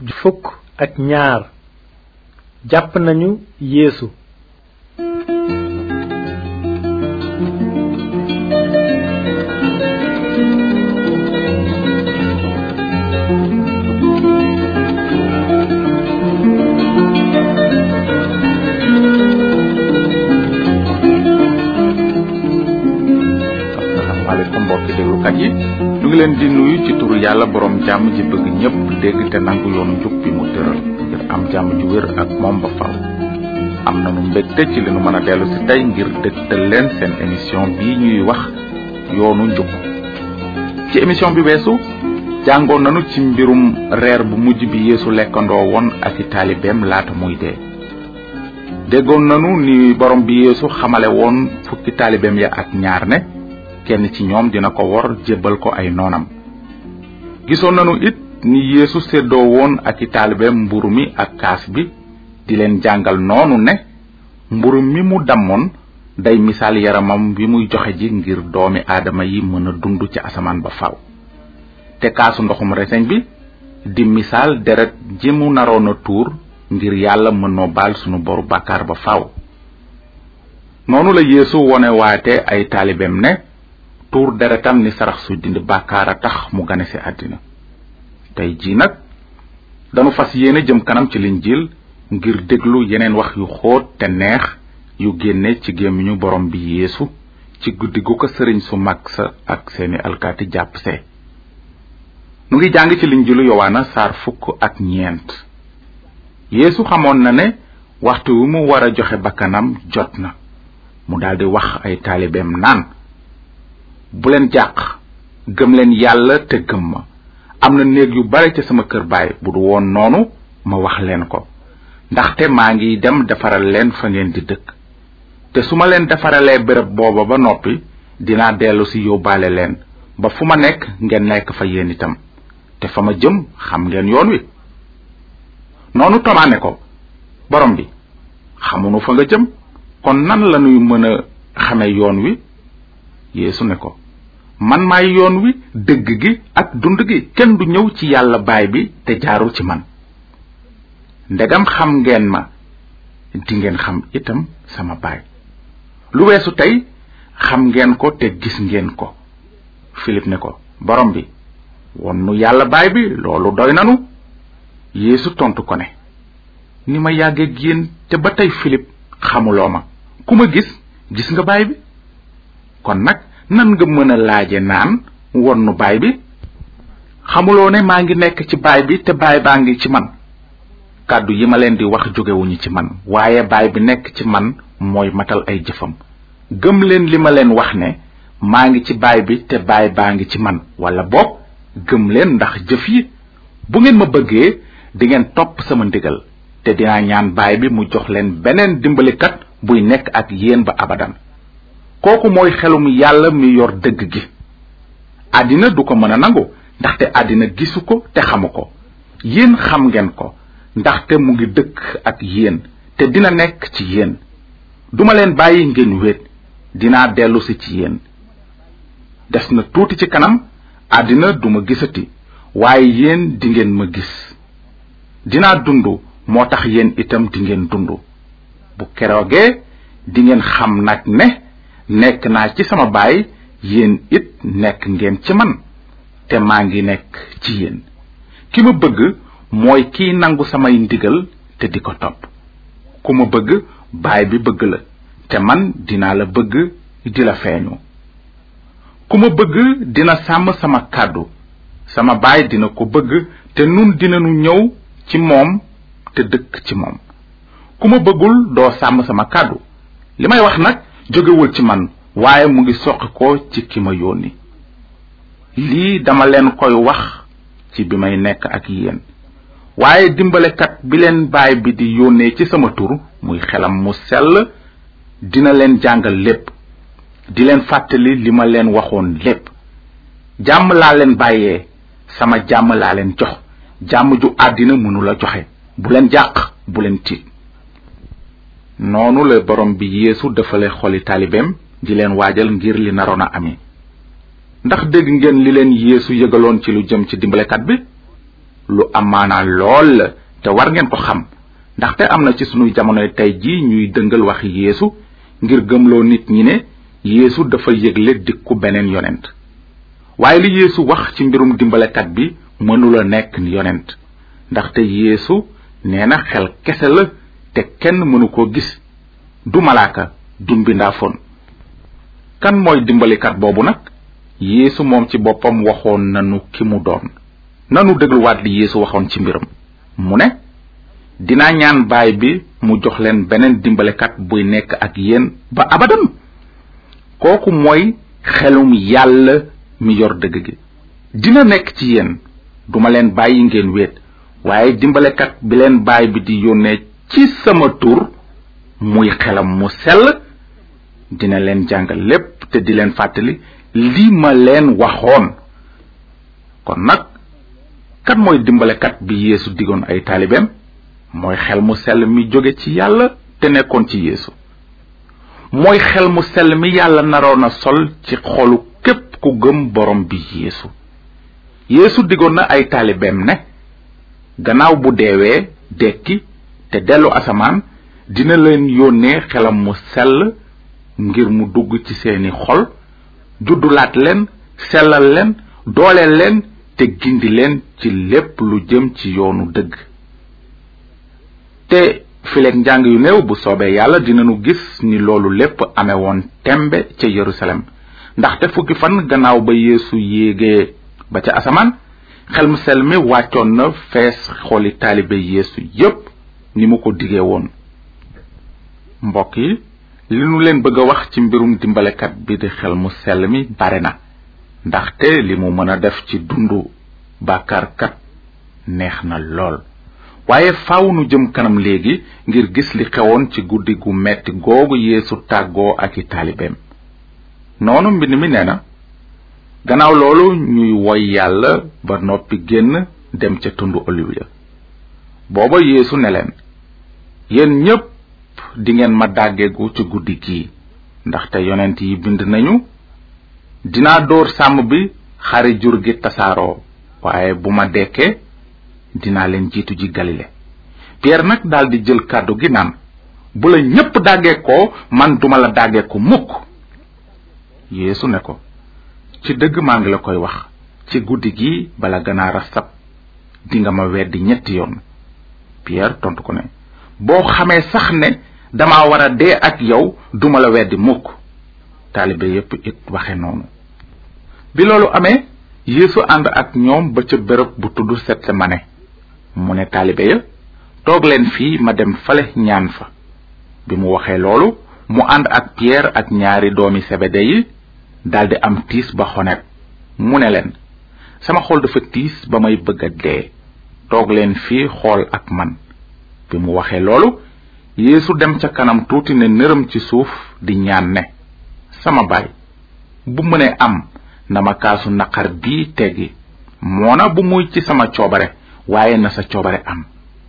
fukk ak ñaar jàpp nañu yeesu asalaamaaleykum mbokki déglukat yi ñu ngi leen di nuyu ci turu yàlla borom jàmm ji bëgg ñëpp dégg te nangu yoonu njub bi mu tëral ngir am jàmm ju wér ak moom ba faw am nanu mbégte ci li nu mën a dellu si tey ngir dëgtal leen seen émission bii ñuy wax yoonu njub ci émission bi weesu jàngoon nanu ci mbirum reer bu mujj bi yeesu lekkandoo woon ak i taalibeem laata muy dee déggoon nanu ni borom bi yeesu xamale woon fukki taalibeem ya ak ñaar ne kenn ci ñoom dina ko wor jébbal ko ay noonam gisoon nanu it ni yeesu séddoo woon ak i taalibeem mburu mi ak kaas bi di leen jàngal noonu ne mburu mi mu dammoon day misaal yaramam bi muy joxe ji ngir doomi aadama yi mën a dund ci asamaan ba faaw te kaasu ndoxum reseñ bi di misaal deret ji mu naroon a tuur ngir yàlla mën noo baal sunu boru bàkkaar ba faaw noonu la yeesu wone waate ay taalibeem ne tuur deretam ni sarax su dindi bàkkaar a tax mu gane ci àddina tey jii nag danu fas yéene jëm kanam ci linjiil ngir déglu yeneen wax yu xóot te neex yu génne ci gémmiñu borom bi yeesu ci guddi gu ko sëriñ su mag sa ak seeni alkaati jàpp see nu ngi jàng ci linjiilu yowaana saar fukk ak ñeent yeesu xamoon na ne waxtu wi mu war a joxe bakkanam jot na mu daldi wax ay taalibeem naan bu leen jàq gëm leen yàlla te gëm ma am na néeg yu bare ca sama kër baay bu du woon noonu ma wax leen ko ndaxte maa ngi dem defaral leen fa ngeen di dëkk te su ma leen defaralee béréb booba ba noppi dinaa dellu si yóbbaale leen ba fu ma nekk ngeen nekk fa yéen itam te fa ma jëm xam ngeen yoon wi noonu tomaane ko borom bi xamunu fa nga jëm kon nan lañuy mën a xame yoon wi yeesu ne ko man maay yoon wi dëgg gi ak dund gi kenn du ñëw ci yàlla baay bi te jaarul ci man ndegam xam ngeen ma di ngeen xam itam sama baay lu weesu tey xam ngeen ko te gis ngeen ko Philip ne ko borom bi won nu yàlla baay bi loolu doy nanu yeesu tontu ko ne ni ma yàggeeg yéen te ba tey Philip xamuloo ma ku ma gis gis nga baay bi kon nag nan nga mën a laaje naan won nu baay bi xamuloo ne maa ngi nekk ci baay bi te baay baa ngi ci man kàddu yi ma leen di wax jógewuñu ci man waaye baay bi nekk ci man mooy matal ay jëfam gëm leen li ma leen wax ne maa ngi ci baay bi te baay baa ngi ci man wala boog gëm leen ndax jëf yi bu ngeen ma bëggee di ngeen topp sama ndigal te dinaa ñaan baay bi mu jox leen beneen dimbalikat buy nekk ak yéen ba abadan kooku mooy xelum yàlla mi yor dëgg gi àddina du ko mën a nangu ndaxte àddina gisu ko te xamu ko yéen xam ngeen ko ndaxte mu ngi dëkk ak yéen te dina nekk ci yéen duma leen bàyyi ngeen wéet dinaa dellusi ci yéen des na tuuti ci kanam àddina duma gisati waaye yéen dingeen ma gis dinaa dund moo tax yéen itam dingeen dund bu keroogee dingeen xam nag ne nekk naa ci sama baay yéen it nekk ngeen ci man te maa ngi nekk ci yéen ki ma bëgg mooy kiy nangu samay ndigal te di ko topp ku ma bëgg baay bi bëgg la te man dinaa la bëgg di la feeñu ku ma bëgg dina sàmm sama kàddu sama baay dina ko bëgg te nun dinanu ñëw ci moom te dëkk ci moom ku ma bëggul doo sàmm sama kàddu li may wax nag jógewul ci man waaye mu ngi soqi ko ci ki ma yónni lii dama leen koy wax ci bi may nekk ak yéen waaye dimbalekat bi leen baay bi di yónnee ci sama tur muy xelam mu sell dina leen jàngal lépp di leen fàttali li ma leen waxoon lépp jàmm laa leen bàyyee sama jàmm laa leen jox jàmm ju àddina mënula joxe bu leen jàq bu leen tiit noonu la borom bi yeesu dafale xoli taalibeem di leen waajal ngir li naroon a ami ndax dégg ngeen li leen yeesu yëgaloon ci lu jëm ci dimbalekat bi lu amaana lool la te war ngeen ko xam ndaxte am na ci sunuy jamonoy tey ji ñuy dëngal waxi yeesu ngir gëmloo nit ñi ne yeesu dafa yëgle dikku beneen yonent waaye li yeesu wax ci mbirum dimbalekat bi mënula nekk yonent ndaxte yeesu nee na xel kese la te kenn mënu ko gis du malaaka du mbindaafoon kan mooy dimbalikat boobu nag yeesu moom ci boppam waxoon nanu ki mu doon nanu dégluwaat li yeesu waxoon ci mbiram mu ne dinaa ñaan baay bi mu jox leen beneen dimbalekat buy nekk ak yéen ba abadan kooku mooy xelum yàlla mi yor dëgg gi dina nekk ci yéen duma leen bàyyi ngeen wéet waaye dimbalekat bi leen baay bi di yónnee ci sama tur muy xelam mu sell dina leen jàngal lépp te di leen fàttali li ma leen waxoon kon nag kan mooy dimbalekat bi yeesu digoon ay taalibeem mooy xel mu sell mi jóge ci yàlla te nekkoon ci yeesu mooy xel mu sell mi yàlla naroon a sol ci xolu képp ku gëm borom bi yeesu yeesu digoon na ay taalibeem ne gannaaw bu deewee dekki te dellu asamaan dina leen yónnee xelam mu sell ngir mu dugg ci seeni xol juddulaat leen sellal leen dooleel leen te gindi leen ci lépp lu jëm ci yoonu dëgg te fileeg njàng yu néew bu soobee yàlla dinanu gis ni loolu lépp amee woon tembe ca yerusalem ndaxte fukki fan gannaaw ba yeesu yéegee ba ca asamaan xel mu sel mi wàccoon na fees xooli taalibe yeesu yépp ni mu ko digee woon mbokk yi li nu leen bëgg a wax ci mbirum dimbalekat bi di xel mu sell mi bare na ndaxte li mu mën a def ci dundu bàkkaarkat neex na lool waaye faaw nu jëm kanam léegi ngir gis li xewoon ci guddi gu metti googu yeesu tàggoo ak i taalibeem noonu mbind mi nee na gannaaw loolu ñuy woy yàlla ba noppi génn dem ca tundu oliw ya booba yeesu ne leen yéen ñépp dingeen ma dàggeegu ci guddi gii ndaxte yonent yi bind nañu dinaa dóor sàmm bi xari jur gi tasaaroo waaye bu ma dekkee dinaa leen jiitu ji galile pierre nag daldi jël kàddu gi naan bu la ñépp dàggeekoo man duma la dàggeeku mukk yeesu ne ko ci dëgg maa ngi la koy wax ci guddi gi bala ganaar a sab dinga ma weddi ñetti yoon pierre tontu ko ne boo xamee sax ne dama war a dee ak yow duma la weddi mukk taalibe yépp it waxe noonu bi loolu amee yeesu ànd ak ñoom ba ca béréb bu tudd setsemane mu ne taalibe ya toog leen fii ma dem fale ñaan fa bi mu waxee loolu mu ànd ak pierre ak ñaari doomi sebede yi daldi am tiis ba xonet mu ne leen sama xol dafa tiis ba may bëgg a dee toog leen fii xool ak man bi mu waxee loolu yeesu dem ca kanam tuuti ne nërëm ci suuf di ñaan ne sama baay bu mënee am na ma kaasu naqar bii teggi moona bu muy ci sama coobare waaye na sa coobare am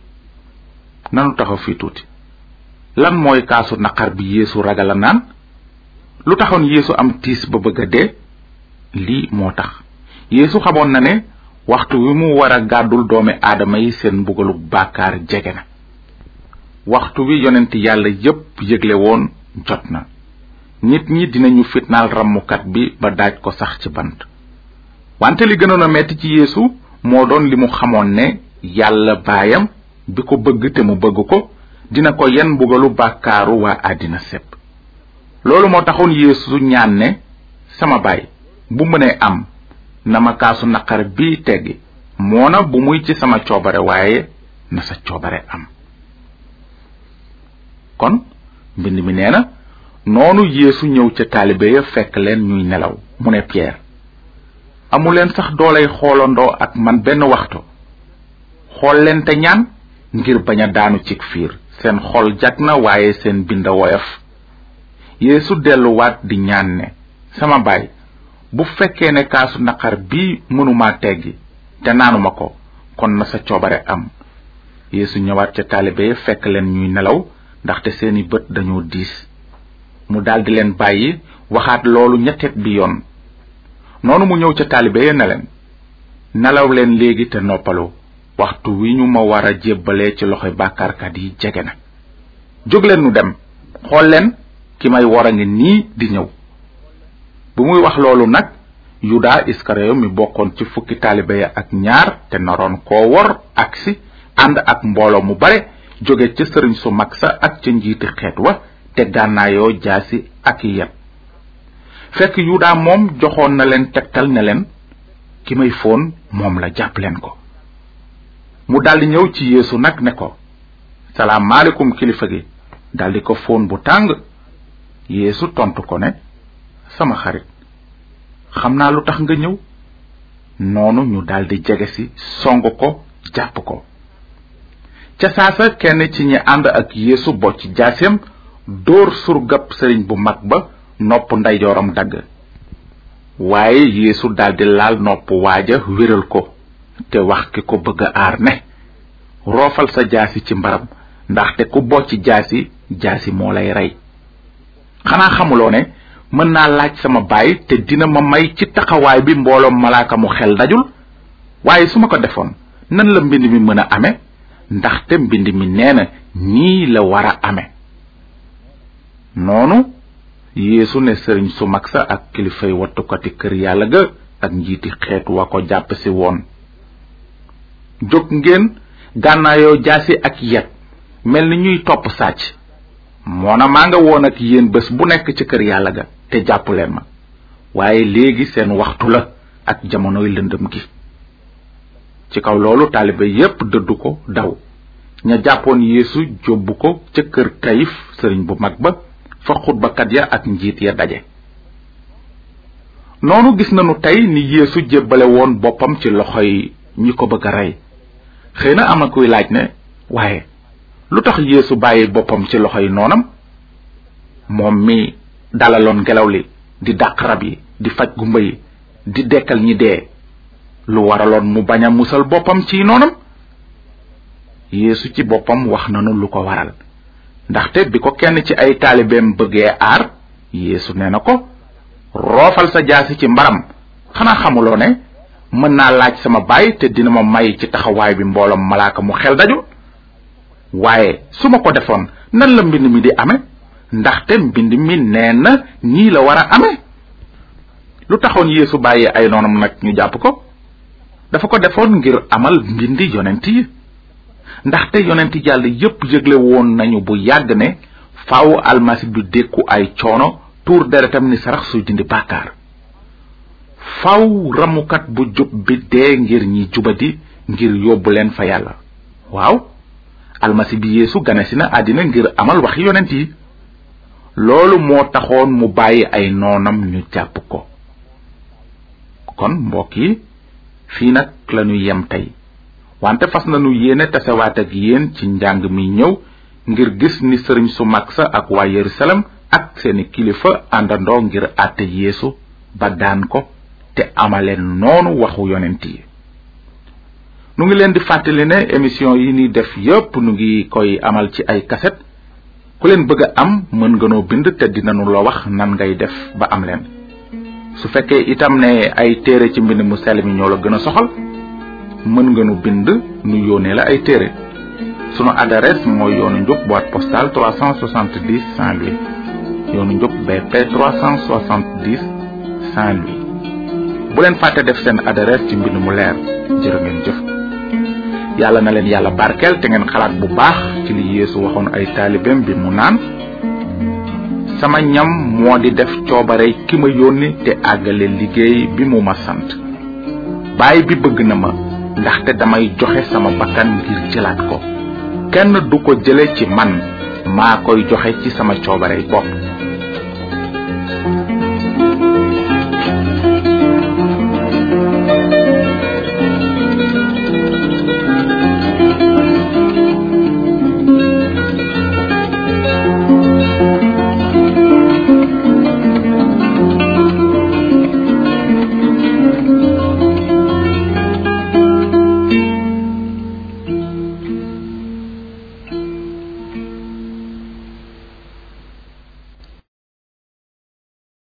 nanu taxaw fii tuuti lan mooy kaasu naqar bi yeesu ragal a naan lu taxoon yeesu am tiis ba bëgg a dee lii moo tax yeesu xamoon na ne waxtu wi mu war a gàddul doomi aadama yi seen mbugalu bàkkaar jege na waxtu wi yonent yàlla yépp yëgle woon jot na nit ñi dinañu fitnaal rammukat bi ba daaj ko sax ci bant wante li gënoon a metti ci yeesu moo doon li mu xamoon ne yàlla baayam bi ko bëgg te mu bëgg ko dina ko yen mbugalu bàkkaaru waa àddina sépp loolu moo taxoon yeesu ñaan ne sama baay bu mënee am na ma kaasu naqar bii teggi moona bu muy ci sama coobare waaye na sa coobare am kon mbind mi nee na noonu yeesu ñëw ca taalibe ya fekk leen ñuy nelaw mu ne pierre amuleen sax doolay xoolandoo ak man benn waxtu xool leen te ñaan ngir bañ a daanu cig fiir seen xol jag na waaye seen bind woyof yeesu delluwaat di ñaan ne sama baay bu fekkee ne kaasu naqar bii mënuma teggi te naanuma ko kon na sa coobare am yeesu ñëwaat ca taalibe ya fekk leen ñuy nelaw ndaxte seeni bët dañoo diis mu daldi leen bàyyi waxaat loolu ñetteet bi yoon noonu mu ñëw ca taalibe ya ne leen nelaw leen léegi te noppalu waxtu wi ñu ma war a jébbalee ci loxoy bàkkaarkat yi jege na jóg leen nu dem xool leen ki may war a ngi nii di ñëw bu muy wax loolu nag yuda iskariyo mi bokkoon ci fukki taalibe ya ak ñaar te naroon koo wor aksi ànd ak mbooloo mu bare jóge ca sëriñ su mag sa ak ca njiiti xeet wa te gànnaayoo jaasi ak yet fekk yuda moom joxoon na leen tegtal ne leen ki may foon moom la jàpp leen ko mu daldi ñëw ci yeesu nag ne ko salaamaaleykum kilifa gi daldi ko foon bu tàng yeesu tontu ko ne sama xarit xam naa lu tax nga ñëw noonu ñu daldi jege si song ko jàpp ko ca saasa kenn ci ñi ànd ak yeesu bocc jaaseem dóor surgab sëriñ bu mag ba nopp ndeyjooram dagg waaye yeesu daldi laal nopp waaja wéral ko te wax ki ko bëgg a aar ne roofal sa jaasi ci mbaram ndaxte ku bocc jaasi jaasi moo lay rey xanaa xamuloo ne mën naa laaj sama baay te dina ma may ci taxawaay bi mbooloom malaaka mu xel dajul waaye su ma ko defoon nan la mbind mi mën a ame ndaxte mbind mi nee na nii la war a ame noonu yeesu ne sëriñ su mag sa ak kilifay wattukati kër yàlla ga ak njiiti xeet wa ko jàpp si woon jóg ngeen gànnaayoo jaasi ak yet mel ni ñuy topp sàcc moona maa nga woon ak yéen bés bu nekk ci kër yàlla ga te jàpp leen ma waaye léegi seen waxtu la ak jamonoy lëndëm gi ci kaw loolu taalibe yépp dëddu ko daw ña jàppoon yeesu jóbbu ko ca kër kayif sëriñ bu mag ba fa xutbakat ya ak njiit ya daje noonu gis nanu tey ni yeesu jébbale woon boppam ci loxoy ñi ko bëgg a rey xëy na am na kuy laaj ne waaye lu tax yeesu bàyyi boppam ci loxoy noonam moom mi dalaloon ngelaw li di dàq rab yi di faj gumba yi di dekkal ñi dee lu waraloon mu bañ a musal boppam ci noonam yeesu ci boppam wax nanu lu ko waral ndaxte bi ko kenn ci ay taalibeem bëggee aar yeesu nee na ko roofal sa jaasi ci mbaram xanaa xamuloo ne mën naa laaj sama baay te dina ma may ci taxawaay bi mbooloom malaaka mu xel daju waaye su ma ko defoon nan la mbind mi di ame ndaxte mbind mi nee na nii la war a ame lu taxoon yeesu bàyyi ay noonam nag ñu jàpp ko dafa ko defoon ngir amal mbindi yonent yi ndaxte yonent yàlla yépp yëgle woon nañu bu yàgg ne faaw almasi bi dékku ay coono tuur deretam ni sarax suy dindi bàkkaar faaw ramukat bu jub bi dee ngir ñi jubadi ngir yóbbu leen fa yàlla waaw almasi bi yeesu ganesi na àddina ngir amal waxi yonent yi loolu moo taxoon mu bàyyi ay noonam ñu jàpp ko kon mbokk yi fii nag lañu yem tey wante fas nañu yéene tasewaat ak yéen ci njàng mi ñëw ngir gis ni sëriñ su mag sa ak waa yerusalem ak seeni kilifa àndandoo ngir àtte yeesu ba daan ko te amaleen noonu waxu yonent yi nu ngi leen di fàttali ne émission yi ni def yépp nu ngi koy amal ci ay kaset ku leen bëgg a am mën nga noo bind te dinanu la wax nan ngay def ba am leen su fekkee itam ne ay téere ci mbind mu sell mi ñoo la gën a soxal mën nga nu bind nu yónnee la ay téere sunu adresse mooy yoonu njub boîte postale 370 Saint-Louis yoonu njub BP 370 Saint-Louis bu leen fàtte def seen adresse ci mbind mu leer jërë ngeen jëf yàlla na leen yàlla barkeel te ngeen xalaat bu baax ci li yeesu waxoon ay taalibeem bi mu naan sama ñam moo di def coobare ki ma yónni te àggale liggéey bi mu ma sant baay bi bëgg na ma ndaxte damay joxe sama bakkan ngir jëlaat ko kenn du ko jële ci man maa koy joxe ci sama coobare bopp